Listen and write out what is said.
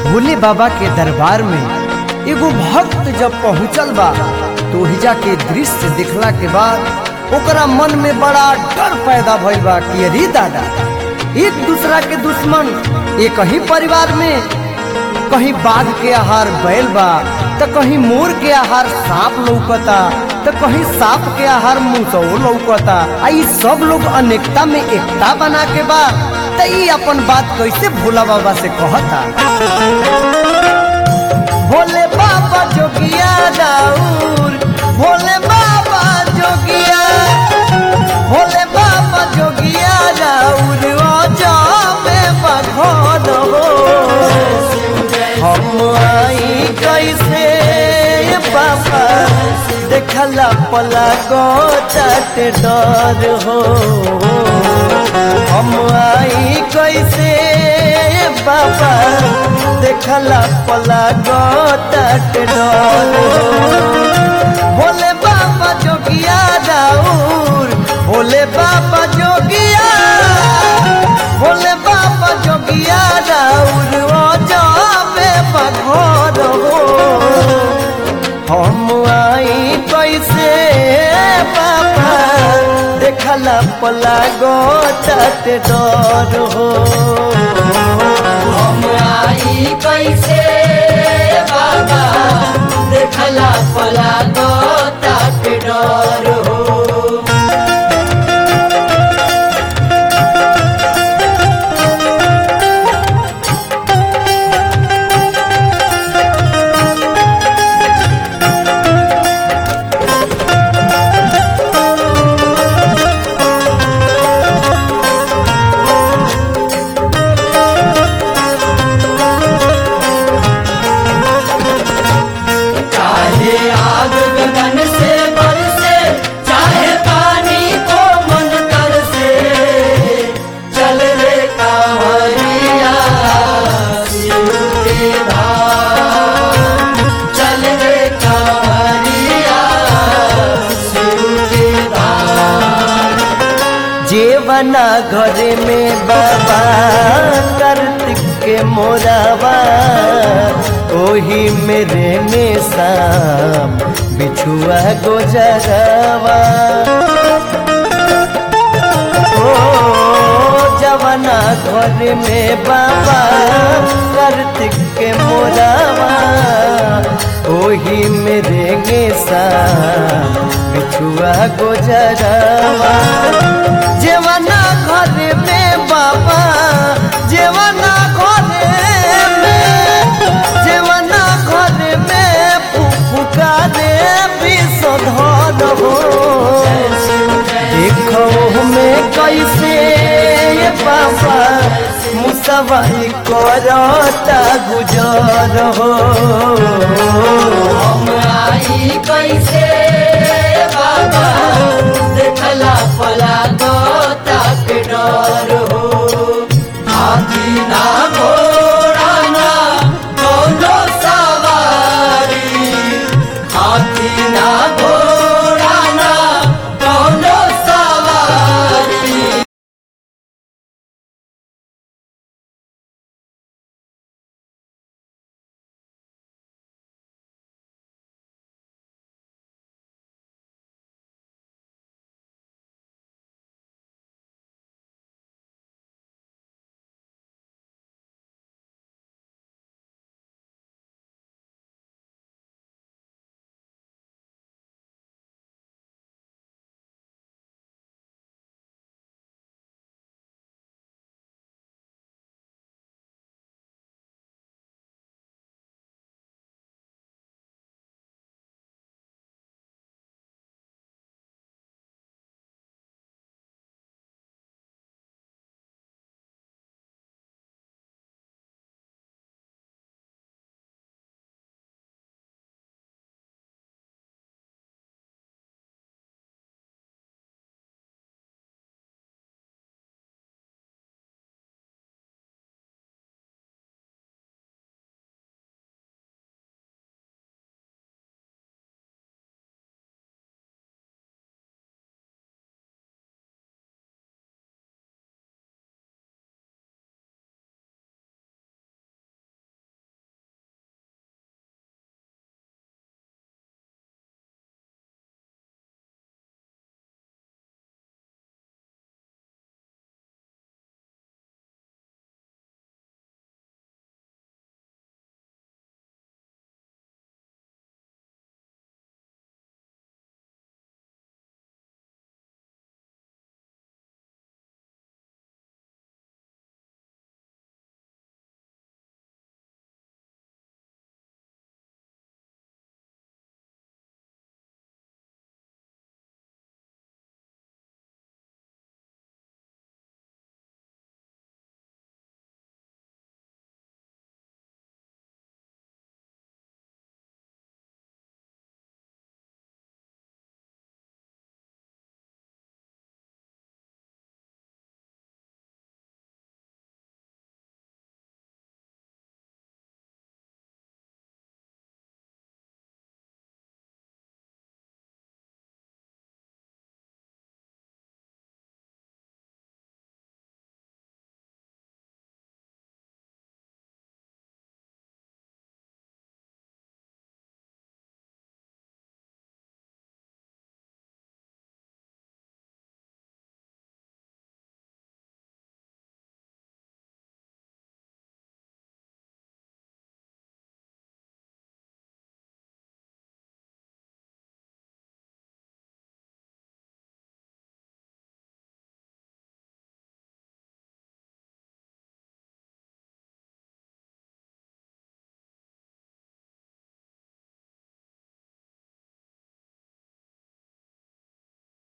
भोले बाबा के दरबार में एगो भक्त जब पहुंचल बा तो हिजा के दृश्य देखला के बाद ओकरा मन में बड़ा डर पैदा भइल बा कि अरे दादा एक दूसरा के दुश्मन एक ही परिवार में कहीं बाघ के आहार बैल बा तो कहीं मोर के आहार सांप लौकता तो कहीं सांप के आहार मुसो लौकता आ ई सब लोग अनेकता में एकता बना के बा तो ई अपन बात कैसे भोला बाबा से कहता भोले बाबा जोगिया राउर भोले बाबा जोगिया भोले बाबा जोगिया राउर ओजा में बघन हो हम आई कैसे बाबा देखला पला गो चट डर हो हम आई कैसे बाबा देखला पला गो चट डर हो भोले बाबा जोगिया राउर भोले बाबा जोगिया भोले बाबा जोगिया राउर ओजा में बघर हो हम आई कैसे बाबा देखला पला गो चट डर हो हम आई कैसे बाबा देखला पला दो तक डर हो चाहे आग गगन से बरसे चाहे पानी को मन कर से चल रे कांवरिया शिव के धाम चल रे कांवरिया शिव के धाम जेवना घरे में बाबा कार्तिक के मोरावा ओही मेरे में शाम बिछुआ गोजरवा ओ जवना घर में बाबा कार्तिक के मोरावा ओही मेरे गे शाम बिछुआ गोजरवा जेवना घर में बाबा जेवना घर में जेवना घर में फुफुका दे विषधर हो देखो में कैसे ये बाबा मुसवाई करता गुजर हो हम आई कैसे